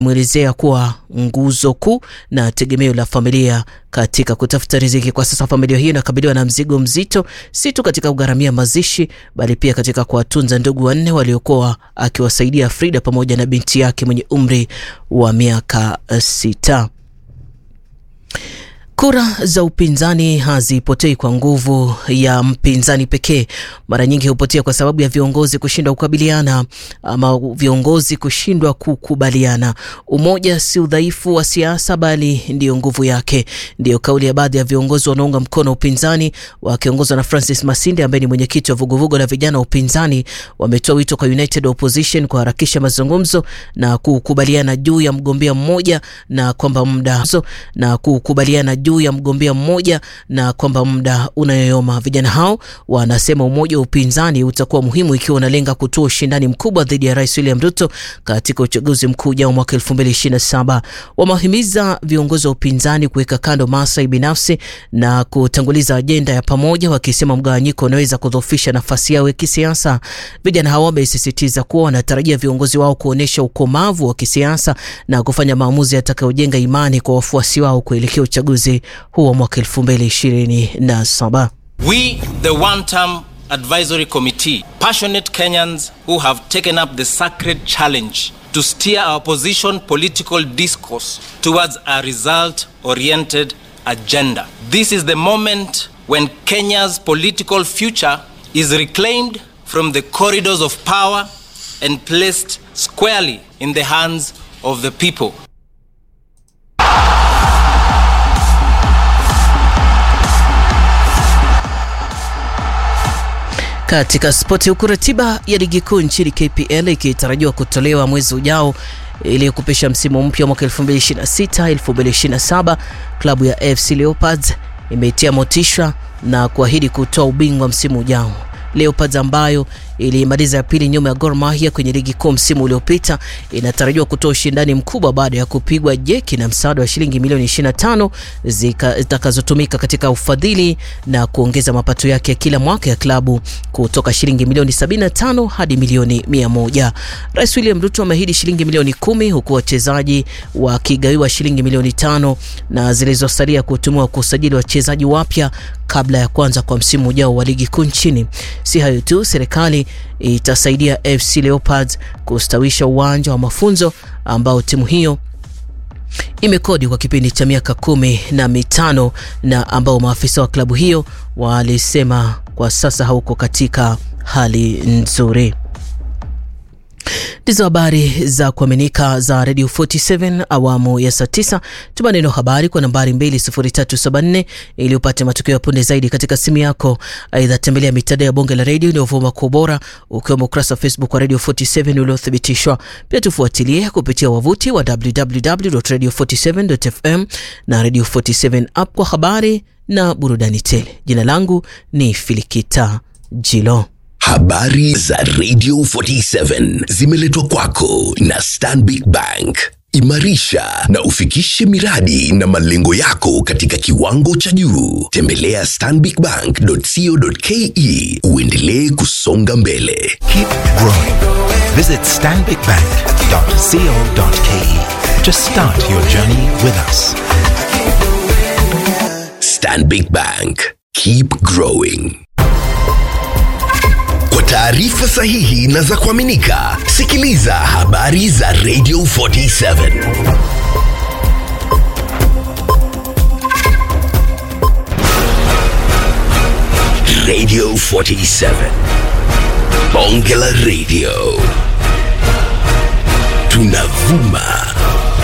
mwelezea kuwa nguzo kuu na tegemeo la familia katika kutafuta riziki. Kwa sasa familia hiyo inakabiliwa na mzigo mzito, si tu katika kugharamia mazishi, bali pia katika kuwatunza ndugu wanne waliokuwa akiwasaidia Frida pamoja na binti yake mwenye umri wa miaka sita. Kura za upinzani hazipotei kwa nguvu ya mpinzani pekee. Mara nyingi hupotea kwa sababu ya viongozi kushindwa kukabiliana ama viongozi kushindwa kukubaliana. Umoja si udhaifu wa siasa, bali ndiyo nguvu yake. Ndiyo kauli ya baadhi ya viongozi wanaunga mkono upinzani wakiongozwa na Francis Masinde ambaye ni mwenyekiti wa vuguvugu la vijana wa upinzani. Wametoa wito kwa United Opposition kuharakisha mazungumzo na kukubaliana juu ya mgombea mmoja na kwamba muda na kukubaliana juu ya mgombea mmoja na kwamba muda unayoyoma. Vijana hao wanasema umoja wa upinzani utakuwa muhimu ikiwa unalenga kutoa ushindani mkubwa dhidi ya Rais William Ruto katika uchaguzi mkuu ujao mwaka 2027. Wamewahimiza viongozi wa upinzani kuweka kando maslahi binafsi na kutanguliza ajenda ya pamoja, wakisema mgawanyiko unaweza kudhoofisha nafasi yao ya kisiasa. Vijana hao wamesisitiza kuwa wanatarajia viongozi wao kuonyesha ukomavu wa kisiasa na kufanya maamuzi yatakayojenga imani kwa wafuasi wao kuelekea uchaguzi huo mwaka 2027. We, the one-term advisory committee, passionate Kenyans who have taken up the sacred challenge to steer our opposition political discourse towards a result-oriented agenda. This is the moment when Kenya's political future is reclaimed from the corridors of power and placed squarely in the hands of the people. Katika spoti, huku ratiba ya ligi kuu nchini KPL ikitarajiwa kutolewa mwezi ujao ili kupisha msimu mpya mwaka 2026 2027, klabu ya FC Leopards imeitia motisha na kuahidi kutoa ubingwa msimu ujao. Leopards ambayo ilimaliza ya pili nyuma ya Gor Mahia kwenye ligi kuu msimu uliopita inatarajiwa kutoa ushindani mkubwa baada ya kupigwa jeki na msaada wa shilingi milioni 25 zitakazotumika katika ufadhili na kuongeza mapato yake ya kila mwaka ya klabu kutoka shilingi milioni 75 hadi milioni 100. Rais William Ruto ameahidi shilingi milioni kumi huku wachezaji wakigawiwa shilingi milioni tano na zilizosalia kutumiwa kusajili wachezaji wapya kabla ya kuanza kwa msimu ujao wa ligi kuu nchini. Si hayo tu, serikali itasaidia FC Leopards kustawisha uwanja wa mafunzo ambao timu hiyo imekodi kwa kipindi cha miaka kumi na mitano na ambao maafisa wa klabu hiyo walisema kwa sasa hauko katika hali nzuri. Ndizo habari za kuaminika za Radio 47 awamu ya saa 9. Tuma neno habari kwa nambari 20374 ili upate matukio ya punde zaidi katika simu yako. Aidha, tembelea mitandao ya bonge la redio inayovuma kwa ubora ukiwemo ukurasa wa Facebook wa Radio 47 uliothibitishwa. Pia tufuatilie kupitia wavuti wa www.radio47.fm na Radio 47 app kwa habari na burudani tele. Jina langu ni Filikita Jilo. Habari za Radio 47 zimeletwa kwako na Stanbic Bank. Imarisha na ufikishe miradi na malengo yako katika kiwango cha juu. Tembelea stanbicbank.co.ke uendelee kusonga mbele. Keep growing. Visit stanbicbank.co.ke to start your journey with us. Stanbic Bank. Keep growing. Kwa taarifa sahihi na za kuaminika, sikiliza habari za Radio 47. Radio 47. Bonge la Radio. Tunavuma